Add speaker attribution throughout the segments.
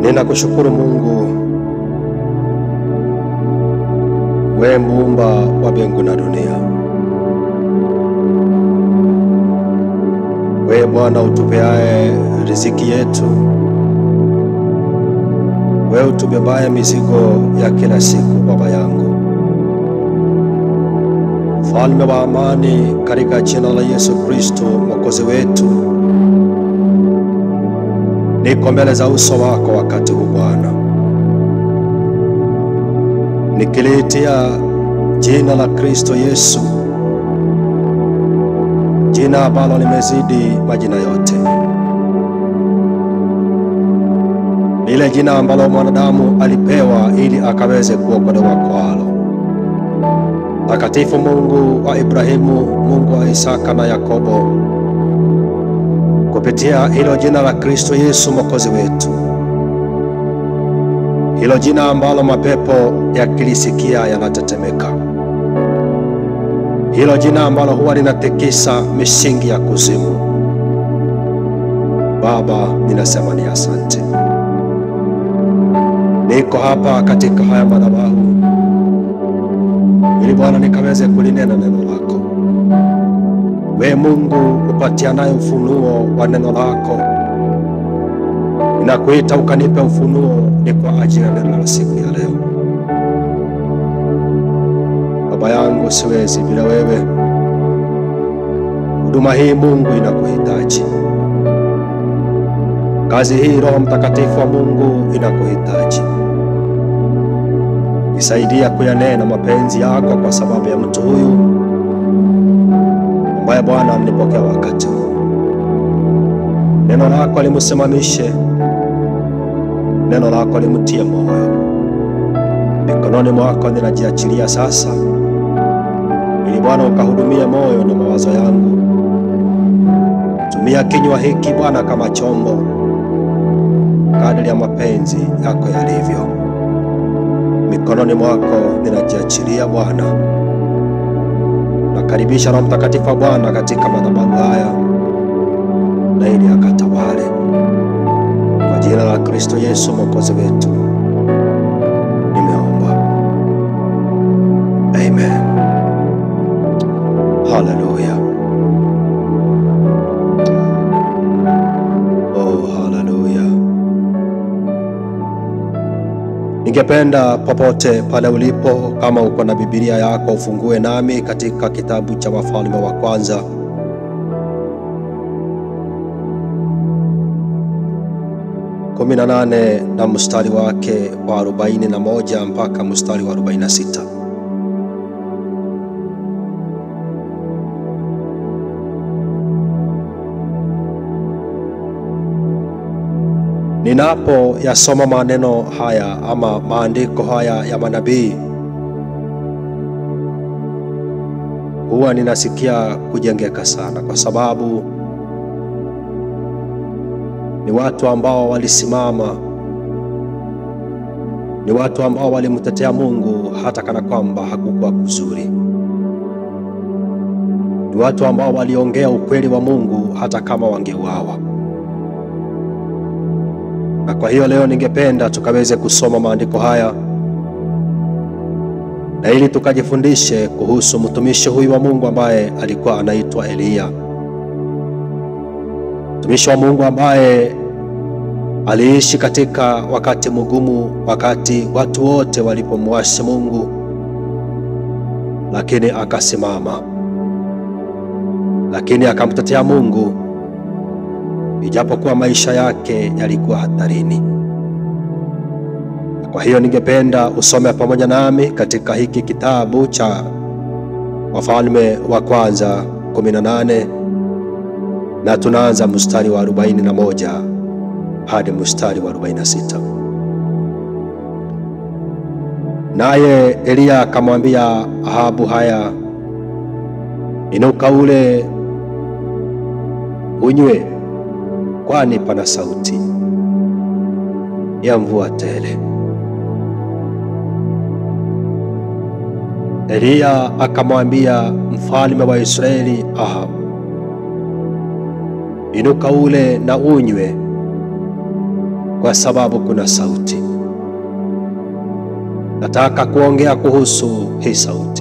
Speaker 1: Ninakushukuru Mungu, we muumba wa mbingu na dunia. We Bwana utupeaye riziki yetu, we utubebaye mizigo ya kila siku. Baba yangu, mfalme wa amani, katika jina la Yesu Kristo mwokozi wetu, niko mbele za uso wako wakati huu Bwana, nikiliitia jina la Kristo Yesu, jina ambalo limezidi majina yote, lile jina ambalo mwanadamu alipewa ili akaweze kuokolewa kwalo. Takatifu Mungu wa Ibrahimu, Mungu wa Isaka na Yakobo, kupitia hilo jina la Kristo Yesu mwokozi wetu, hilo jina ambalo mapepo yakilisikia yanatetemeka, hilo jina ambalo huwa linatikisa misingi ya kuzimu. Baba, ninasema ni asante. Niko hapa katika haya madhabahu ili Bwana nikaweze kulinena neno lako. We Mungu upatianaye ufunuo wa neno lako, ninakuita ukanipe ufunuo, ni kwa ajili ya neno la siku ya leo. Baba yangu, siwezi bila wewe. Huduma hii Mungu inakuhitaji, kazi hii Roho Mtakatifu wa Mungu inakuhitaji. Nisaidia kuyanena mapenzi yako kwa sababu ya mtu huyu ambaye Bwana alinipokea wakati huu. Neno lako limsimamishe, neno lako limtie moyo. Mikononi mwako ninajiachilia sasa, ili Bwana ukahudumia moyo na mawazo yangu. Tumia kinywa hiki Bwana kama chombo, kadiri ya mapenzi yako yalivyo. Mikononi mwako ninajiachilia Bwana. Nakaribisha Roho Mtakatifu wa Bwana katika madhabahu haya, na ili akatawale kwa jina la Kristo Yesu mwokozi wetu, nimeomba amen. Haleluya, oh haleluya. Ningependa popote pale ulipo, kama uko na Biblia yako ufungue nami katika kitabu cha Wafalme wa Kwanza kumi na nane na mstari wake wa arobaini na moja mpaka mstari wa arobaini na sita. Ninapo yasoma maneno haya ama maandiko haya ya manabii, huwa ninasikia kujengeka sana, kwa sababu ni watu ambao walisimama, ni watu ambao walimtetea Mungu hata kana kwamba hakukuwa kuzuri, ni watu ambao waliongea ukweli wa Mungu hata kama wangeuawa na kwa hiyo leo ningependa tukaweze kusoma maandiko haya na ili tukajifundishe kuhusu mtumishi huyu wa Mungu ambaye alikuwa anaitwa Eliya, mtumishi wa Mungu ambaye aliishi katika wakati mgumu, wakati watu wote walipomwasi Mungu, lakini akasimama, lakini akamtetea Mungu ijapokuwa maisha yake yalikuwa hatarini. Kwa hiyo ningependa usome pamoja nami katika hiki kitabu cha Wafalme wa Kwanza 18 na tunaanza mstari wa 41 hadi mstari wa 46. Naye Eliya akamwambia Ahabu, haya, inuka ule unywe kwani pana sauti ya mvua tele. Eliya akamwambia mfalme wa Israeli Ahabu, inuka ule na unywe, kwa sababu kuna sauti. Nataka kuongea kuhusu hii sauti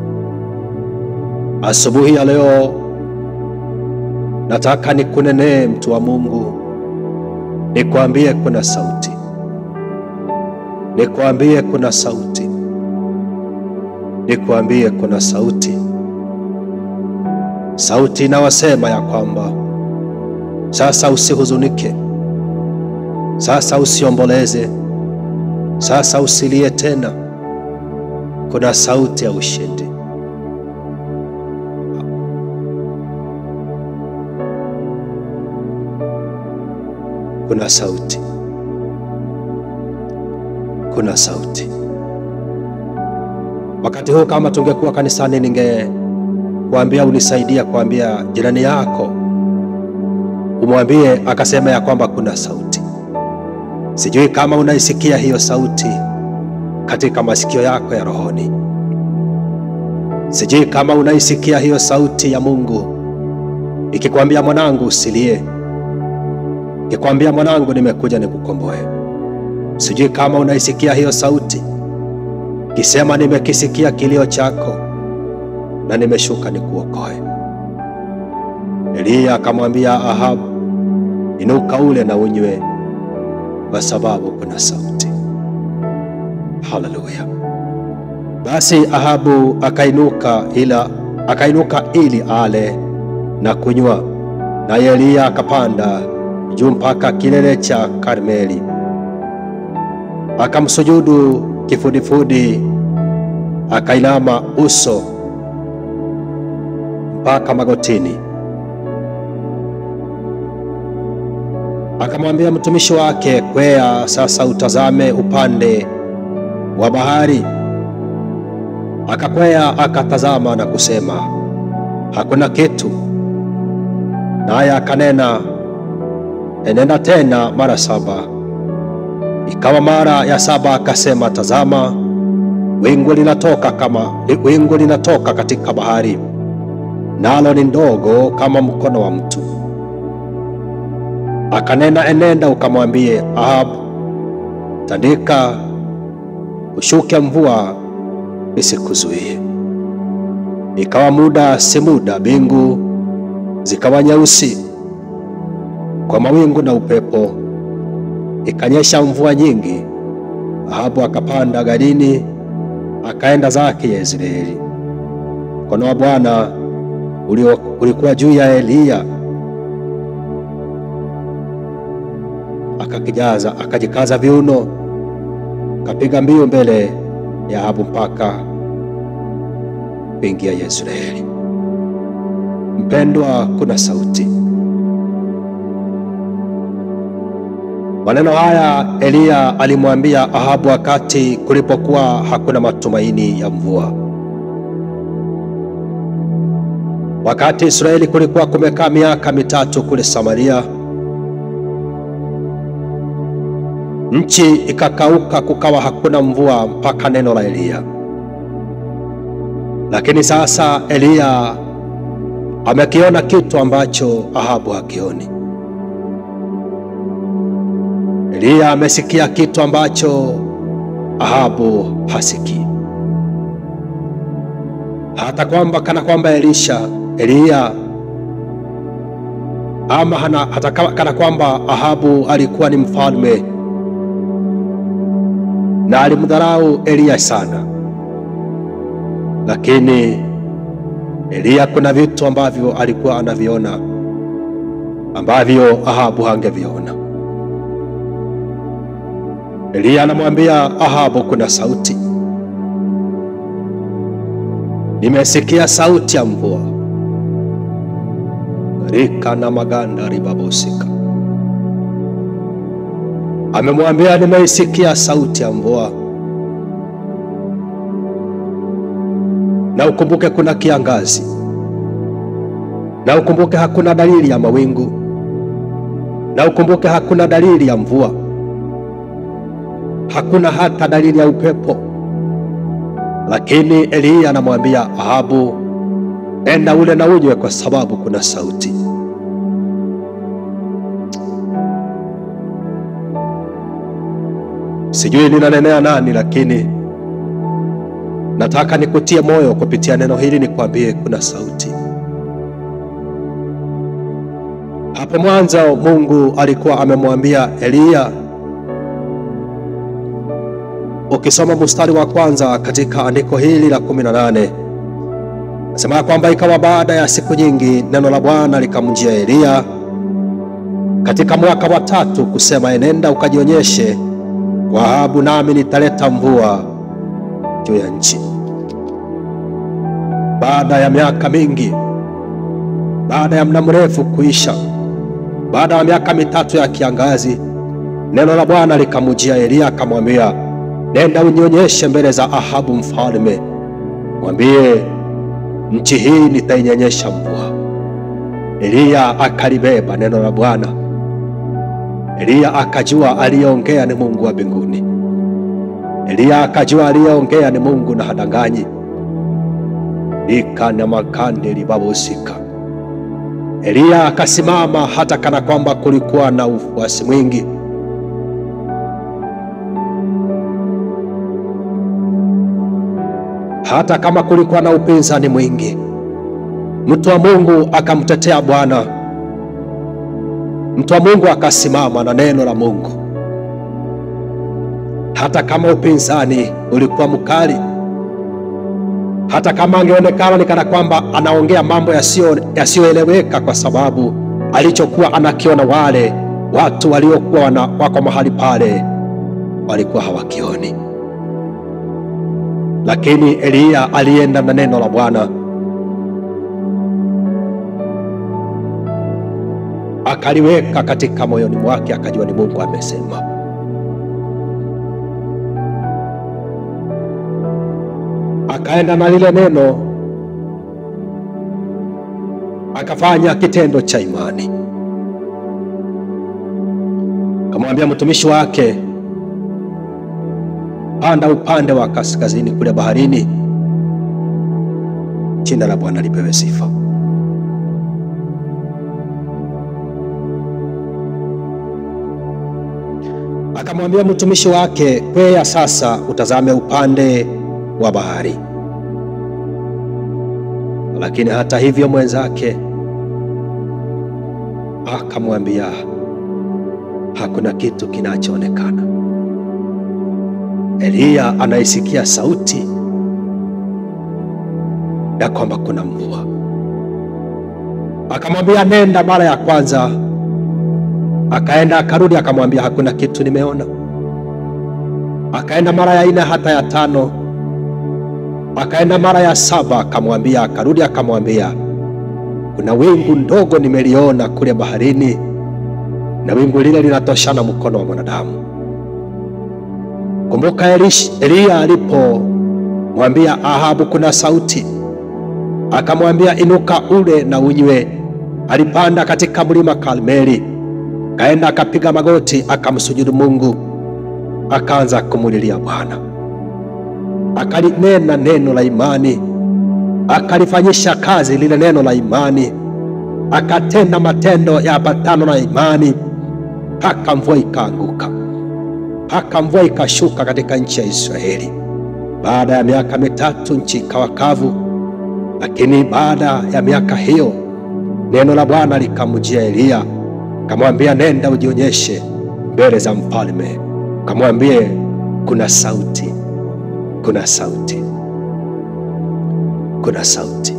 Speaker 1: asubuhi ya leo. Nataka nikunenee mtu wa Mungu, nikwambie kuna sauti, nikwambie kuna sauti, nikwambie kuna sauti, sauti inawasema ya kwamba sasa usihuzunike, sasa usiomboleze, sasa usilie tena. Kuna sauti ya ushindi. Kuna sauti, kuna sauti. Wakati huu kama tungekuwa kanisani, ningekuambia unisaidia kuambia jirani yako, umwambie akasema ya kwamba kuna sauti. Sijui kama unaisikia hiyo sauti katika masikio yako ya rohoni. Sijui kama unaisikia hiyo sauti ya Mungu ikikwambia, mwanangu, usilie ikikwambia mwanangu, nimekuja nikukomboe. Sijui kama unaisikia hiyo sauti kisema, nimekisikia kilio chako na nimeshuka nikuokoe. Eliya akamwambia Ahabu, inuka ule na unywe, kwa sababu kuna sauti. Haleluya! Basi Ahabu akainuka, ila akainuka ili ale na kunywa, naye Eliya akapanda juu mpaka kilele cha Karmeli, akamsujudu kifudifudi, akainama uso mpaka magotini, akamwambia mtumishi wake, kwea sasa utazame upande wa bahari. Akakwea akatazama na kusema, hakuna kitu. Naye akanena enenda tena mara saba. Ikawa mara ya saba akasema, tazama, wingu linatoka kama wingu linatoka katika bahari, nalo ni ndogo kama mkono wa mtu. Akanena, enenda ukamwambie Ahabu, tandika ushuke, mvua isikuzuie. Ikawa muda si muda, mbingu zikawa nyeusi kwa mawingu na upepo, ikanyesha mvua nyingi. Ahabu akapanda garini akaenda zake Yezreeli. Mkono wa Bwana ulikuwa juu ya Eliya, akakijaza akajikaza viuno, akapiga mbio mbele ya Ahabu mpaka kuingia Yezreeli. Mpendwa, kuna sauti Maneno haya Eliya alimwambia Ahabu wakati kulipokuwa hakuna matumaini ya mvua, wakati Israeli kulikuwa kumekaa miaka mitatu kule Samaria, nchi ikakauka, kukawa hakuna mvua mpaka neno la Eliya. Lakini sasa Eliya amekiona kitu ambacho Ahabu hakioni. Eliya amesikia kitu ambacho Ahabu hasikii, hata kwamba kana kwamba Elisha Eliya ama hana, hata kana kwamba Ahabu alikuwa ni mfalme na alimdharau Eliya sana, lakini Eliya kuna vitu ambavyo alikuwa anaviona ambavyo Ahabu hangeviona. Eliya anamwambia Ahabu, kuna sauti, nimesikia sauti ya mvua. rika na maganda ribabosika, amemwambia nimeisikia sauti ya mvua, na ukumbuke kuna kiangazi, na ukumbuke hakuna dalili ya mawingu, na ukumbuke hakuna dalili ya mvua hakuna hata dalili ya upepo. Lakini Eliya anamwambia Ahabu, enda ule na unywe, kwa sababu kuna sauti. Sijui ninanenea nani, lakini nataka nikutie moyo kupitia neno hili, nikwambie kuna sauti. Hapo mwanzo Mungu alikuwa amemwambia Eliya. Ukisoma mstari wa kwanza katika andiko hili la kumi na nane nasema kwamba ikawa baada ya siku nyingi neno la Bwana likamjia Eliya katika mwaka wa tatu kusema, enenda ukajionyeshe kwa Ahabu, nami nitaleta mvua juu ya nchi. Baada ya miaka mingi, baada ya muda mrefu kuisha, baada ya miaka mitatu ya kiangazi, neno la Bwana likamjia Eliya akamwambia, nenda unionyeshe mbele za Ahabu mfalme, mwambie nchi hii nitainyonyesha mvua. Eliya akalibeba neno la Bwana. Eliya akajua aliyeongea ni Mungu wa mbinguni. Eliya akajua aliyeongea ni Mungu na hadanganyi. ikana makande libabusika. Eliya akasimama hata kana kwamba kulikuwa na ufuasi mwingi. Hata kama kulikuwa na upinzani mwingi, mtu wa Mungu akamtetea Bwana. Mtu wa Mungu akasimama na neno la Mungu, hata kama upinzani ulikuwa mkali, hata kama angeonekana ni kana kwamba anaongea mambo yasiyoeleweka, kwa sababu alichokuwa anakiona wale watu waliokuwa wako mahali pale walikuwa hawakioni. Lakini Eliya alienda na neno la Bwana akaliweka katika moyoni mwake, akajua ni Mungu amesema. Akaenda na lile neno, akafanya kitendo cha imani, akamwambia mtumishi wake, panda upande wa kaskazini kule baharini. Jina la Bwana lipewe sifa. Akamwambia mtumishi wake, kwea sasa utazame upande wa bahari. Lakini hata hivyo mwenzake akamwambia, hakuna kitu kinachoonekana. Eliya anaisikia sauti ya kwamba kuna mvua. Akamwambia, nenda mara ya kwanza akaenda akarudi, akamwambia hakuna kitu nimeona. Akaenda mara ya nne hata ya tano, akaenda mara ya saba, akamwambia akarudi, akamwambia kuna wingu ndogo nimeliona kule baharini, na wingu lile linatoshana mkono wa mwanadamu. Kumbuka Eliya alipomwambia Ahabu kuna sauti, akamwambia inuka ule na unywe. Alipanda katika mlima Karmeli kaenda akapiga magoti akamsujudu Mungu, akaanza kumulilia Bwana, akalinena neno la imani, akalifanyisha kazi lile neno la imani, akatenda matendo ya patano na imani, mpaka mvua ikaanguka, mpaka mvua ikashuka katika nchi ya Israeli. Baada ya miaka mitatu nchi ikawa kavu, lakini baada ya miaka hiyo neno la Bwana likamjia Eliya kamwambia nenda ujionyeshe mbele za mfalme, kamwambie kuna sauti, kuna sauti, kuna sauti,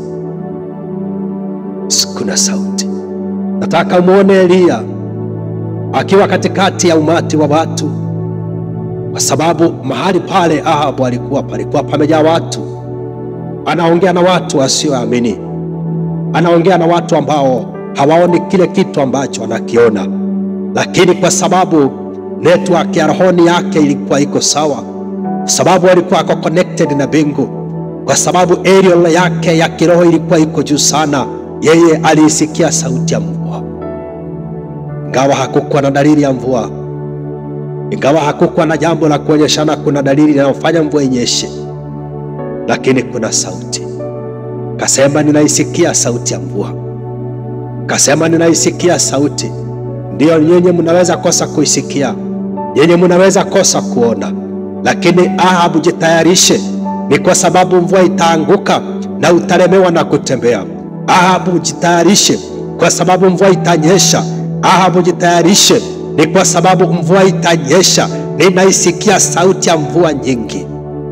Speaker 1: kuna sauti. Nataka umwone Eliya akiwa katikati ya umati wa watu, kwa sababu mahali pale Ahabu alikuwa palikuwa pamejaa watu. Anaongea na watu wasioamini, anaongea na watu ambao hawaoni kile kitu ambacho anakiona, lakini kwa sababu network ya rohoni yake ilikuwa iko sawa, kwa sababu alikuwa ako connected na mbingu, kwa sababu aerial yake ya kiroho ilikuwa iko juu sana, yeye aliisikia sauti ya mvua, ingawa hakukuwa na dalili ya mvua, ingawa hakukuwa na jambo la kuonyeshana kuna dalili inayofanya mvua inyeshe, lakini kuna sauti. Kasema, ninaisikia sauti ya mvua Kasema ninaisikia sauti. Ndiyo, nyinyi mnaweza kosa kuisikia, yenye munaweza kosa kuona, lakini Ahabu, jitayarishe, ni kwa sababu mvua itaanguka na utalemewa na kutembea. Ahabu, jitayarishe, kwa sababu mvua itanyesha. Ahabu, jitayarishe, ni kwa sababu mvua itanyesha. Ninaisikia sauti ya mvua nyingi.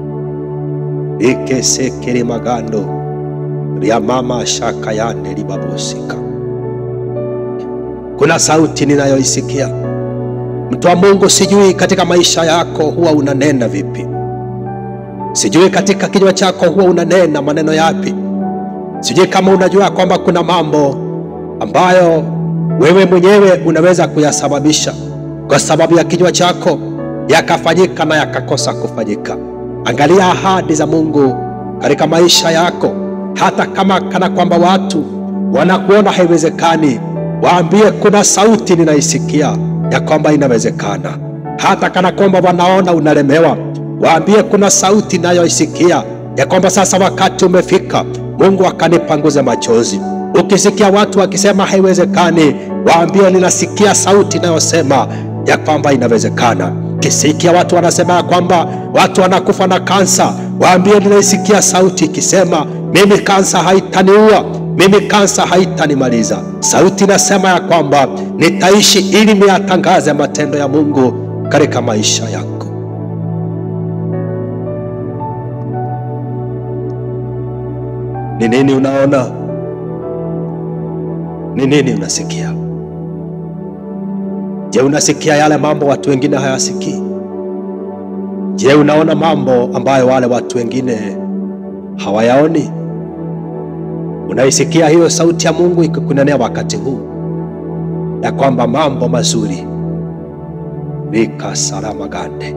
Speaker 1: ikesekere magando lya mama shaka yande libabosika. Kuna sauti ninayoisikia Mtu wa Mungu, sijui katika maisha yako huwa unanena vipi? Sijui katika kinywa chako huwa unanena maneno yapi? Sijui kama unajua kwamba kuna mambo ambayo wewe mwenyewe unaweza kuyasababisha kwa sababu ya kinywa chako, yakafanyika na yakakosa kufanyika. Angalia ahadi za Mungu katika maisha yako, hata kama kana kwamba watu wanakuona haiwezekani, waambie kuna sauti ninaisikia ya kwamba inawezekana. Hata kana kwamba wanaona unalemewa, waambie kuna sauti inayoisikia ya kwamba sasa wakati umefika, Mungu akanipanguze machozi. Ukisikia watu wakisema haiwezekani, waambie ninasikia sauti inayosema ya kwamba inawezekana. Kisikia watu wanasema ya kwamba watu wanakufa na kansa, waambie ninaisikia sauti ikisema mimi kansa haitaniua mimi kansa haitanimaliza. Sauti inasema ya kwamba nitaishi ili niyatangaze matendo ya Mungu katika maisha yako. Ni nini unaona? Ni nini unasikia? Je, unasikia yale mambo watu wengine hayasikii? Je, unaona mambo ambayo wale watu wengine hawayaoni? Unaisikia hiyo sauti ya Mungu ikikunenea wakati huu ya kwamba mambo mazuri vikasaramagande.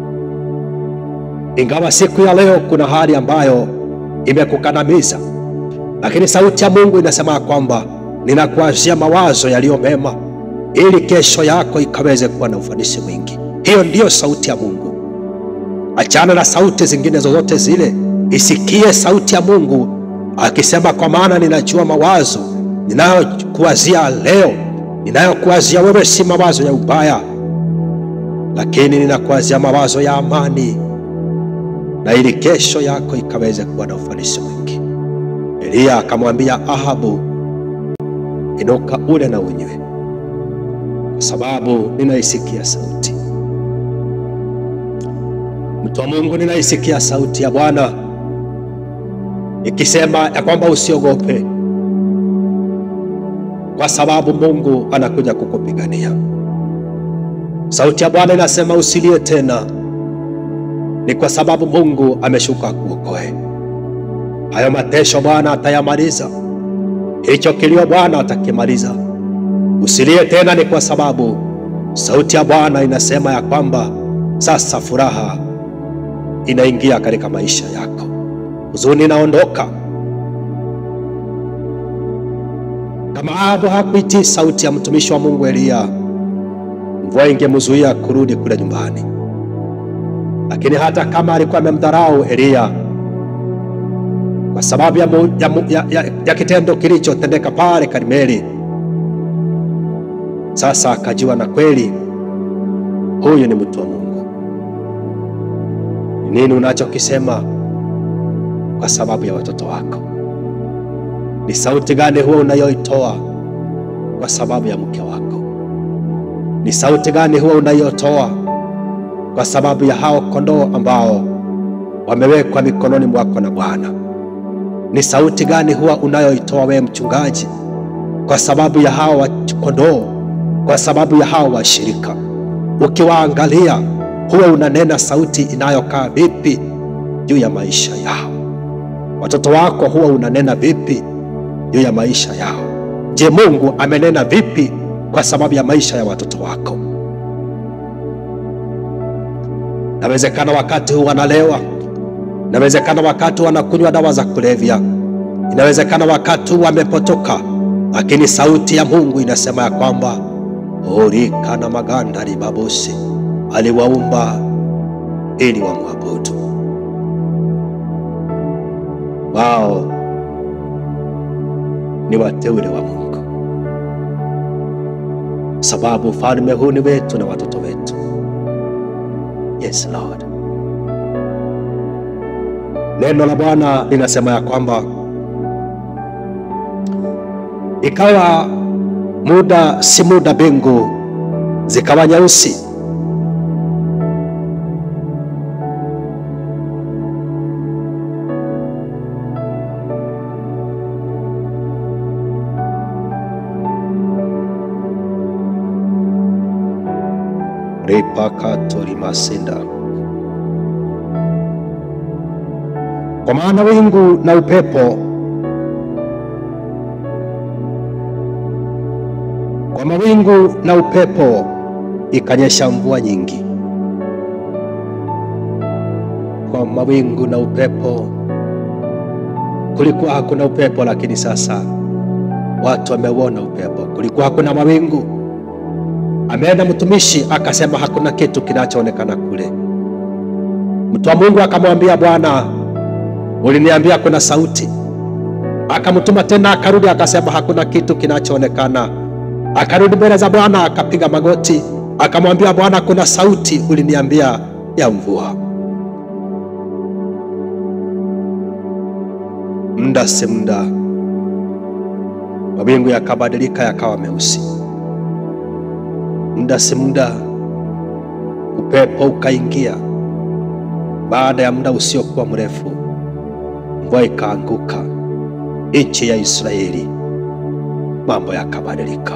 Speaker 1: Ingawa siku ya leo kuna hali ambayo imekukandamiza, lakini sauti ya Mungu inasema kwamba ninakuazia mawazo yaliyo mema, ili kesho yako ikaweze kuwa na ufanisi mwingi. Hiyo ndiyo sauti ya Mungu. Achana na sauti zingine zozote zile, isikie sauti ya Mungu akisema kwa maana ninajua mawazo ninayokuwazia leo, ninayokuwazia wewe si mawazo ya ubaya, lakini ninakuwazia mawazo ya amani, na ili kesho yako ikaweze kuwa na ufanisi mwingi. Eliya akamwambia Ahabu, inuka ule na unywe, kwa sababu ninaisikia sauti. Mtu wa Mungu, ninaisikia sauti ya Bwana ikisema ya kwamba usiogope, kwa sababu Mungu anakuja kukupigania. Sauti ya Bwana inasema usilie tena, ni kwa sababu Mungu ameshuka kuokoe. Hayo matesho Bwana atayamaliza, hicho kilio Bwana atakimaliza. Usilie tena, ni kwa sababu sauti ya Bwana inasema ya kwamba sasa furaha inaingia katika maisha yako huzuni inaondoka. Kama Ahabu hakuitii sauti ya mtumishi wa Mungu Eliya, mvua ingemzuia kurudi kule nyumbani. Lakini hata kama alikuwa amemdharau Eliya kwa sababu ya, mu, ya, mu, ya, ya, ya kitendo kilichotendeka pale Karmeli, sasa akajua na kweli huyu ni mtu wa Mungu. Ni nini unachokisema kwa sababu ya watoto wako? Ni sauti gani huwa unayoitoa kwa sababu ya mke wako? Ni sauti gani huwa unayotoa kwa sababu ya hao kondoo ambao wamewekwa mikononi mwako na Bwana? Ni sauti gani huwa unayoitoa wewe mchungaji kwa sababu ya hao kondoo, kwa sababu ya hao washirika? Ukiwaangalia huwa unanena sauti inayokaa vipi juu ya maisha yao? Watoto wako huwa unanena vipi juu ya maisha yao? Je, Mungu amenena vipi kwa sababu ya maisha ya watoto wako? Inawezekana wakati huu wanalewa, inawezekana wakati wanakunywa dawa za kulevya, inawezekana wakati huu wamepotoka, lakini sauti ya Mungu inasema ya kwamba orika na maganda libabosi aliwaumba ili wamwabudu wao ni wateule wa Mungu, sababu ufalme huu ni wetu na watoto wetu. Yes, Lord. Neno la Bwana linasema ya kwamba ikawa muda si muda, mbingu zikawa nyeusi, ripakatorimasinda kwa maana wingu na upepo kwa mawingu na upepo ikanyesha mvua nyingi. Kwa mawingu na upepo, kulikuwa hakuna upepo, lakini sasa watu wameuona upepo. Kulikuwa hakuna mawingu, ameenda mtumishi akasema hakuna kitu kinachoonekana kule. Mtu wa Mungu akamwambia Bwana, uliniambia kuna sauti. Akamtuma tena, akarudi akasema hakuna kitu kinachoonekana. Akarudi mbele za Bwana akapiga magoti, akamwambia Bwana, kuna sauti uliniambia ya mvua. Muda si muda, mawingu yakabadilika yakawa meusi. Muda si muda, upepo ukaingia. Baada ya muda usiokuwa mrefu, mvua ikaanguka nchi ya Israeli, mambo yakabadilika.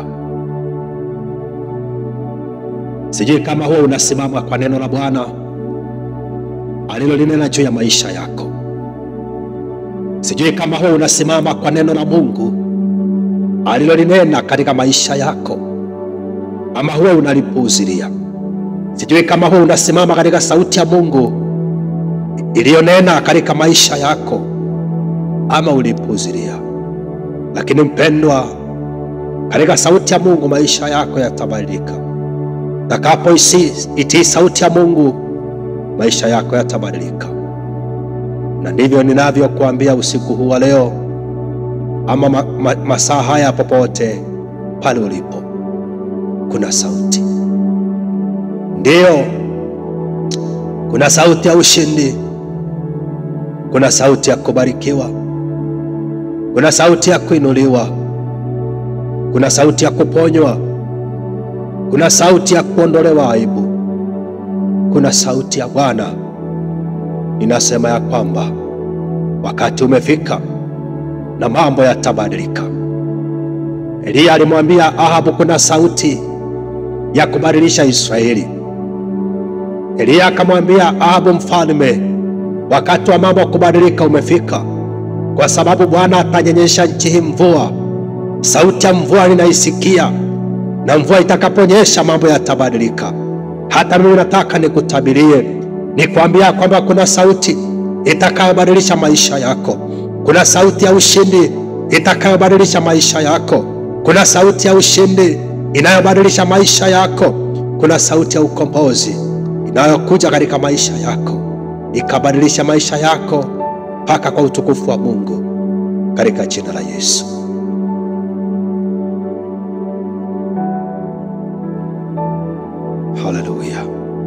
Speaker 1: Sijui kama huwa unasimama kwa neno la Bwana alilolinena juu ya maisha yako. Sijui kama huwa unasimama kwa neno la Mungu alilolinena katika maisha yako, ama huwa unalipuuzilia. Sijui kama huwa unasimama katika sauti ya Mungu iliyonena katika maisha yako, ama ulipuuzilia. Lakini mpendwa, katika sauti ya Mungu maisha yako yatabadilika. Takapo itii sauti ya Mungu maisha yako yatabadilika, na ndivyo ninavyokuambia usiku huu wa leo, ama ma, ma, masaa haya, popote pale ulipo, kuna sauti. Ndiyo, kuna sauti ya ushindi, kuna sauti ya kubarikiwa, kuna sauti ya kuinuliwa, kuna sauti ya kuponywa kuna sauti ya kuondolewa aibu. Kuna sauti ya Bwana inasema ya kwamba wakati umefika na mambo yatabadilika. Eliya alimwambia Ahabu kuna sauti ya kubadilisha Israeli. Eliya akamwambia Ahabu mfalme, wakati wa mambo kubadilika umefika, kwa sababu Bwana atanyonyesha nchi hii mvua. Sauti ya mvua ninaisikia na mvua itakaponyesha mambo yatabadilika. Hata mimi nataka nikutabirie, nikwambia kwamba kuna sauti itakayobadilisha maisha yako. Kuna sauti ya ushindi itakayobadilisha maisha yako. Kuna sauti ya ushindi inayobadilisha maisha yako. Kuna sauti ya ukombozi inayokuja katika maisha yako, ikabadilisha maisha yako mpaka kwa utukufu wa Mungu, katika jina la Yesu. Haleluya!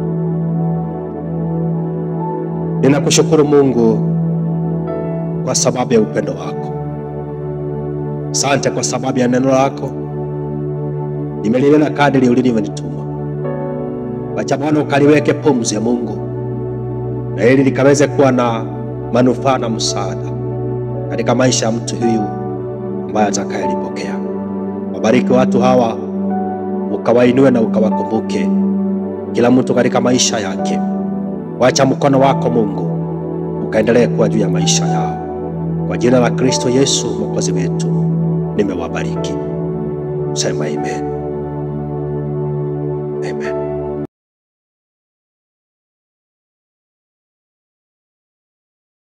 Speaker 1: Ninakushukuru Mungu kwa sababu ya upendo wako. Asante kwa sababu ya neno lako, nimelinena kadiri ulivyonituma. Wacha Bwana ukaliweke pumzi ya Mungu, na ili likaweze kuwa na manufaa na msaada katika maisha ya mtu huyu ambaye atakayelipokea. Wabariki watu hawa, ukawainue na ukawakumbuke kila mtu katika maisha yake. Wacha mkono wako Mungu ukaendelee kuwa juu ya maisha yao, kwa jina la Kristo Yesu mwokozi wetu, nimewabariki. Sema amen.